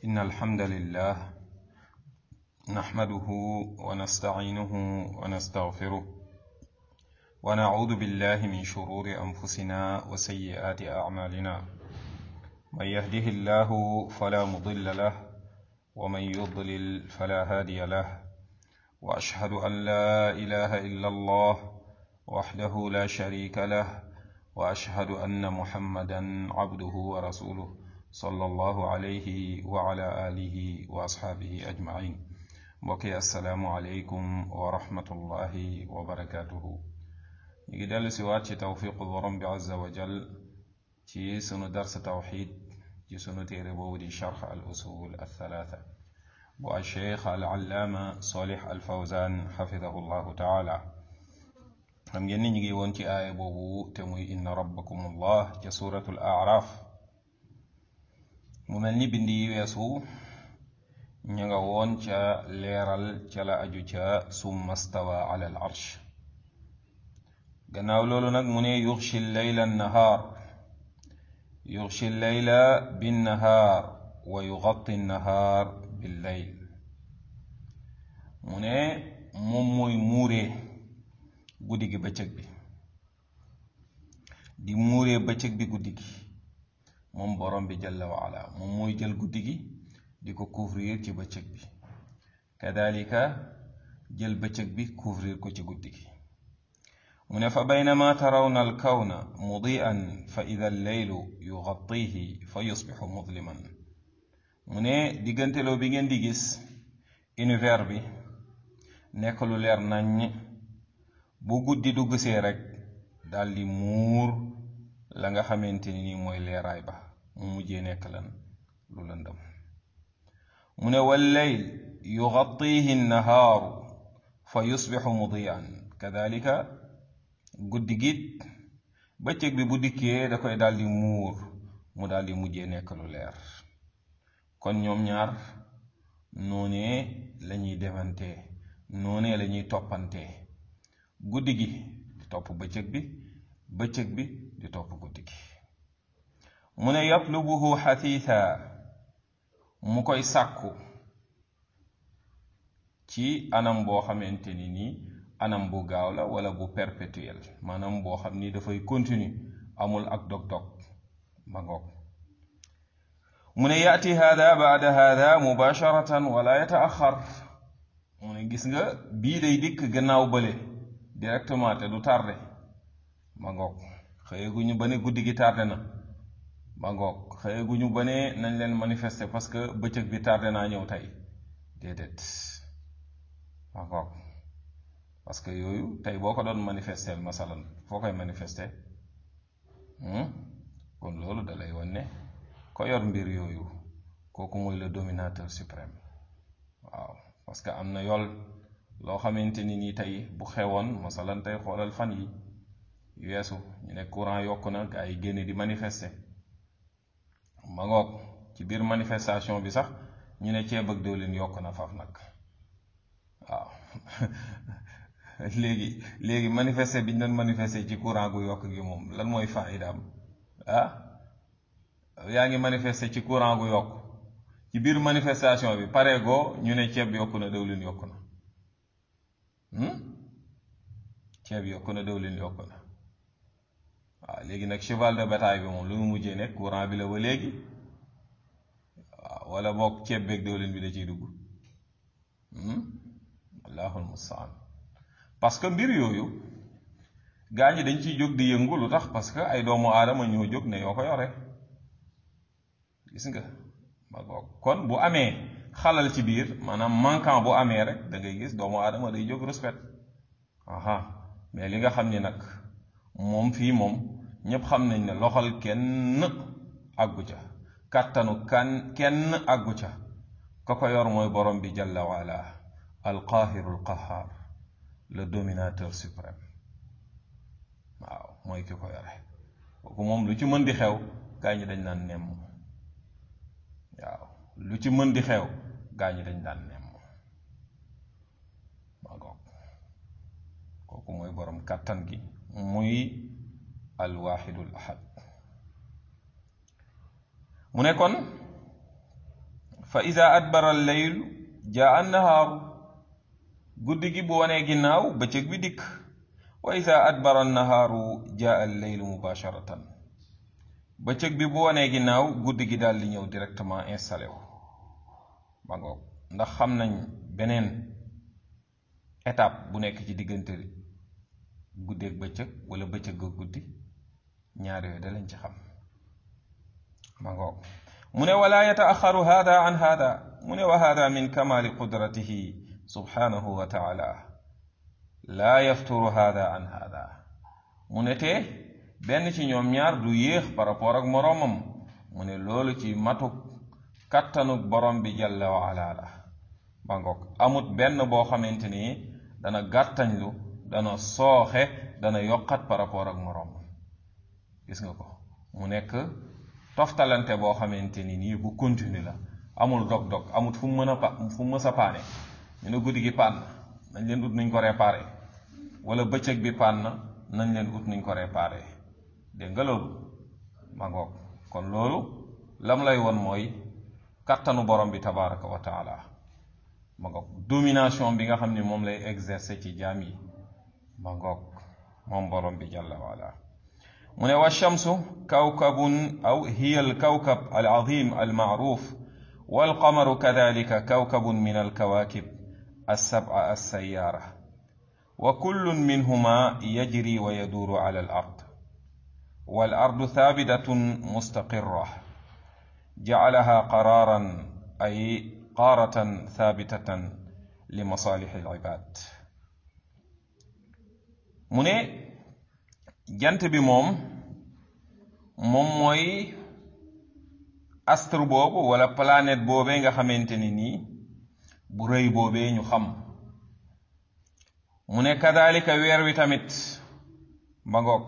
إن الحمد لله نحمده ونستعينه ونستغفره ونعوذ بالله من شرور أنفسنا وسيئات أعمالنا من يهده الله فلا مضل له ومن يضلل فلا هادي له وأشهد أن لا إله إلا الله وحده لا شريك له وأشهد أن محمدا عبده ورسوله صلى الله عليه وعلى آله وأصحابه أجمعين mbokki asalaamualeykum wa rahmatullahi wa barakaatuhu ñu ngi dellu si waat ci tawfiqu borom bi azza wa jal ci sunu dars tawxid ci sunu téere boobu di charx al usul althalatha bu alcheikh al allaama solih al fawzan xafidahu llahu taala xam ngeen ni ñu ngi woon ci aaya boobu te muy inna rabbakum allah ca suratul araf mu mel ni bindi yi weesu ñu nga woon ca leeral ca la aju ca summa stawa ala al arsh gannaaw loolu nag mu ne yuxshi leyla nahaar yuxshi leyla binnahaar wa yugatti nahaar billeyl mu ne moom mooy muuree guddi gi bëccëg bi di muuree bëccëg bi guddi gi moom borom bi jalla wa ala moom mooy jël guddi gi di ko couvrir ci bëccëg bi kadalika jël bëccëg bi couvrir ko ci guddi gi mu ne fa baynama tarawna alkawna mudian fa ida alleylu yugattihi fa yusbixu mudliman mu ne digganteloo bi ngeen di gis univers bi nekk lu leer naññ bu guddi dugg see rek daldi muur la nga xamante ni mooy leeraay ba mu mujjee nekk lan lu lëndëm mu ne walleyl yugattihi nnahaaru fa yusbixu mudian kadalika guddi git bëccëg bi bu dikkee da koy daldi muur mu daldi mujjee nekk lu leer kon ñoom ñaar noonee lañuy defante noonee lañuy toppante guddi gi di topp bëccëg bi bëccëg bi di topp guddi gi mu ne yatlubuhu xatiitha mu koy sàkku ci anam boo xamante ni nii anam bu gaaw la wala bu perpétuel maanaam boo xam ni dafay continue amul ak dog-dog ma ngoog mu ne yaati hada baada hada mubasharatan wala yataaxar mu ne gis nga bii day dikk gannaaw bële directement te du tardé ma ngoog xëyeguñu ba ne guddi gi tardé na ma ngoog xëyeguñu ba ne nañ leen manifester parce que bëccëg bi tardé naa ñëw tey déedéet ma ngoog parce que yooyu tey boo ko doon manifester masalan foo koy manifester kon loolu da lay wan ne ko yor mbir yooyu kooku mooy le dominateur suprême waaw parce que am na yool loo xamante ni nii tey bu xewoon masalan tey xoolal fan yi weesu ñu ne courant yokk na gaa yi génne di manifester ma ngoog ci biir manifestation bi sax ñu ne ceeb ak diwlin yokk na faf nag waaw léegi léegi manifester bi ñu doon manifester ci courant gu yokk gi moom lan mooy faidaam ah yaa ngi manifester ci courant gu yokk ci biir manifestation bi pare goo ñu ne ceeb yokk na diwlin yokk na ceeb yokk na diwlin yokk na waaw léegi nag cheval de bataille bi moom lu mu mujjee nekk courant bi la ba léegi waaw wala boog ceeb beeg diwlin bi da ciy dugg allahul mustaan parce que mbir yooyu gaa ñi dañ ciy jóg di yëngu lu tax parce que ay doomu aadama ñoo jóg ne yoo ko yore gis nga ma kon bu amee xalal ci biir maanaam manquant bu amee rek da ngay gis doomu aadama day jóg respect aha mais li nga xam ni nag moom fii moom ñépp xam nañ ne loxol kenn àggu ca kàttanu kan kenn àggu ca ka ko yor mooy borom bi jalla waala alqaahiru alqahaar le dominateur suprême waaw mooy ki ko yore kooku moom lu ci mën di xew gaa ñi dañ naan nemm waaw lu ci mën di xew gaa ñi dañ daan nemm maa goog kooku mooy borom kàttan gi muy alwaxidul ahad mu ne kon fa ida adbara alleylu jaa annahaaru guddi gi bu wanee ginnaaw bëccëg bi dikk wa ida adbara annahaaru jaa alleylu mubasharatan bëccëg bi bu wanee ginnaaw guddi gi daal di ñëw directement installé wu ba ngoog ndax xam nañ beneen étape bu nekk ci diggante guddi ak bëccëg wala bëccëg ak guddi ñaar yooyu da lañ ci xam ba ngoog mu ne wala yataaxaru hada an hada mu ne wa hada min kamali qudratihi subhanahu wa taala laa yafturu hada an hada mu ne te benn ci ñoom ñaar du yéex par rapport ak moroomam mu ne loolu ci matuk kattanuk borom bi jalla wa ala la ba ngoog amut benn boo xamante ni dana gàttañlu dana sooxe dana yokkat par rapport ak moroomam gis nga ko mu nekk toftalante boo xamante ni nii bu continue la amul dog-dog amut fu mu mën a pa fu mu mës a paane ñu ne guddi gi paan nañ leen ut nuñ ko réparé wala bëccëg bi paan na nañ leen ut nuñ ko réparé dégg nga loolu ma ngoog kon loolu lam lay won mooy kattanu borom bi tabaraka wa taala ma ngoog domination bi nga xam ni moom lay exercer ci jaam yi ma ngoog moom borom bi jalla waala mu ne wa shamsu kawkabun aw hiya alkawkab alazim almaaruf والقمر كذلك كوكب من الكواكب السبعة السيارة وكل منهما يجري ويدور على الأرض والأرض ثابتة مستقرة جعلها قرارا أي قارة ثابتة لمصالح العباد من جنت بموم موم موي astre boobu wala planète boobee nga xamante ni nii bu rëy boobee ñu xam mu ne kadalika weer wi tamit ba ngoog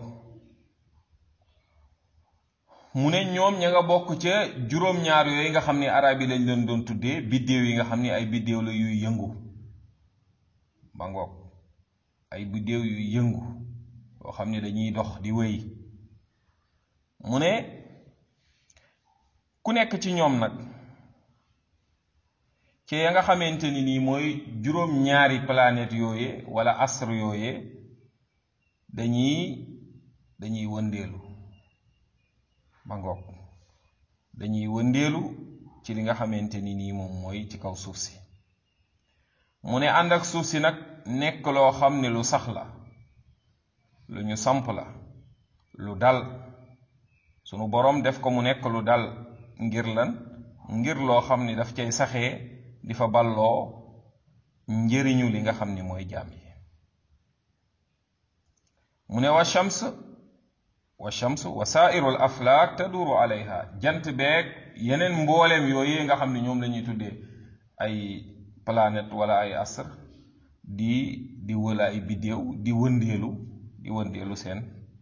mu ne ñoom ña nga bokk ca juróom-ñaar yooyu nga xam ni arab yi lañ leen doon tuddee biddéew yi nga xam ni ay biddéew la yuy yëngu ba ngoog ay biddéew yuy yëngu yoo xam ni dañuy dox di wéy mu ne ku nekk ci ñoom nag ci ya nga xamante ni nii mooy juróom-ñaari planète yooye wala astre yooye dañuy dañuy wëndeelu ba ngoog dañuy wëndeelu ci li nga xamante ni nii moom mooy ci kaw suuf si mu ne ànd ak suuf si nag nekk loo xam ne lu sax la lu ñu samp la lu dal sunu boroom def ko mu nekk lu dal ngir lan ngir loo xam ni daf cay saxee di fa balloo njëriñu li nga xam ni mooy jaam yi mu ne wa shams wa shams wa saairu al aflaak taduru alayha jant beeg yeneen mbooleem yooyu nga xam ni ñoom la ñuy tuddee ay planète wala ay astre di di wëla ay biddéew di wëndeelu di wëndeelu seen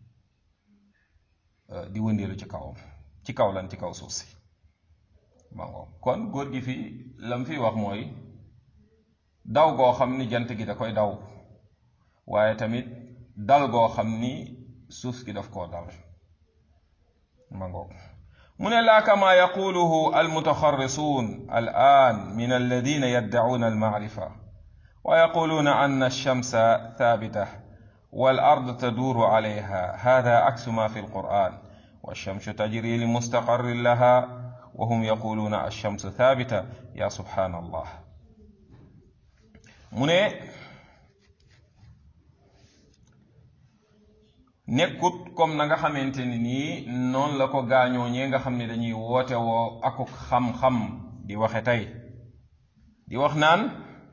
di wëndeelu ci kawam ci kaw lan ci kaw suuf si mango kon góor gi fi lam fi wax mooy daw goo xam ni jant gi da koy daw waaye tamit dal goo xam ni suuf gi daf koo dal mango mu ne laa kama yaquluhu almutaxarrisuun al'an min alladina yaddacuuna almacrifa wa yaquluuna anna alshamsa thabita والأرض تدور عليها هذا عكس ما في القرآن والشمس تجري لمستقر لها وهم يقولون الشمس ثابتة يا سبحان الله mu ne nekkut comme na nga xamante ni nii noonu la ko gaañoo ñee nga xam ne dañuy woote woo akuk xam-xam di waxe tey di wax naan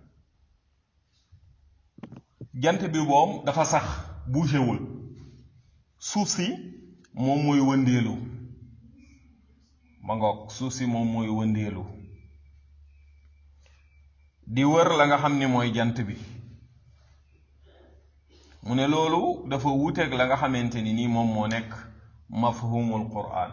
jant bi moom dafa sax bougéwul suuf si moom mooy wëndeelu ma ngoog suuf si moom mooy wëndeelu di wër la nga xam ni mooy jant bi mu ne loolu dafa wuuteeg la nga xamante ni nii moom moo nekk mafhumul quraan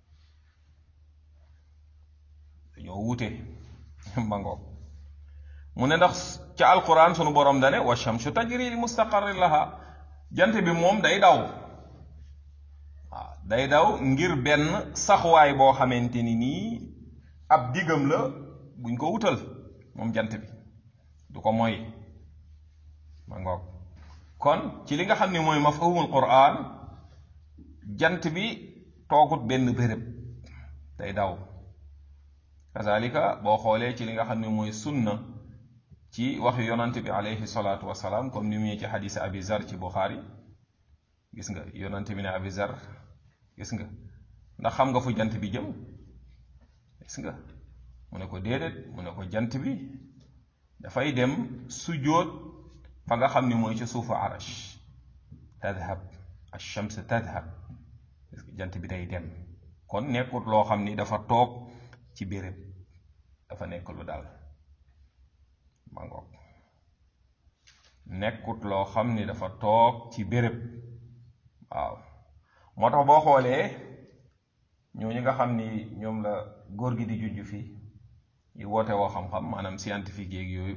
dañoo wuute ma ngoog mu ne ndax ca alquran sunu borom dane wa shamsu tajri li mustaqarrin laha jant bi moom day daw waaw day daw ngir benn saxwaay boo xamante ni nii ab diggam la buñ ko wutal moom jant bi du ko mooy ma ngoog kon ci li nga xam ne mooy mafhumul quran jant bi toogut benn béréb day daw kazalika boo xoolee ci li nga xam ne mooy sunna ci waxu yonante bi alayhi salaatu wasalaam comme ni mu ci xadis abi zar ci buxaari gis nga yonante bi ne abi zar gis nga ndax xam nga fu jant bi jëm gis nga mu ne ko déedéet mu ne ko jant bi dafay dem sujjóot fa nga xam ni mooy ci suufu arash tadhab ash-shams tadhab jant bi day dem kon nekkut loo xam ni dafa toog ci béréb dafa nekk lu dal ma ngoog nekkut loo xam ni dafa toog ci béréb waaw moo tax boo xoolee ñooñu nga xam ni ñoom la góor gi di jujj fii yi woote woo xam-xam maanaam scientifique yeeg yooyu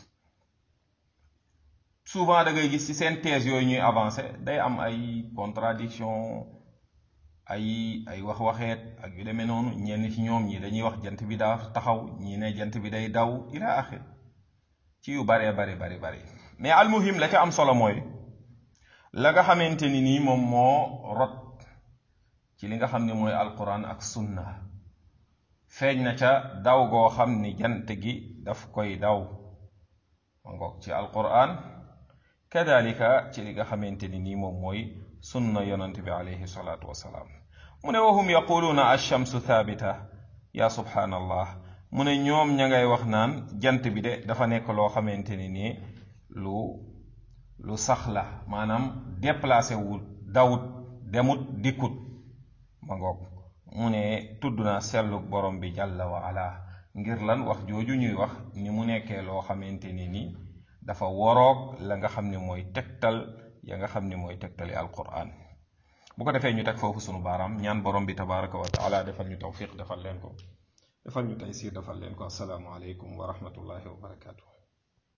souvent da ngay gis ci seen thèse yooyu ñuy avancé day am ay contradiction ay ay wax-waxeet ak yu demee noonu ñenn ci ñoom ñi dañuy wax jant bi daa taxaw ñi ne jant bi day daw ila axir ci yu baree bari bari bari mais almuhim la ca am solo mooy la nga xamante ni nii moom moo rot ci li nga xam ne mooy alquran ak sunna feeñ na ca daw goo xam ni jant gi daf koy daw ma ngoog ci alquran kadalika ci li nga xamante ni nii moom mooy sunna yonent bi alayhi salaatu wasalaam mu ne wahum yaquluuna alchamsu thabita ya subhaanallah mu ne ñoom ña ngay wax naan jant bi de dafa nekk loo xamante ni nii lu lu sax la maanaam déplacé wul dawut demut dikkut ma ngoog mu ne tudd naa selluk borom bi jàlla wa ala ngir lan wax jooju ñuy wax ni mu nekkee loo xamante ni nii dafa woroog la nga xam ne mooy tegtal ya nga xam ne mooy tegtali alquran bu ko defee ñu teg foofu sunu baaraam ñaan borom bi tabaraka wa taala defal ñu tawfiq defal leen ko defal ñu taysir defal leen ko asalaamu aleykum wa rahmatullahi wa barakatuh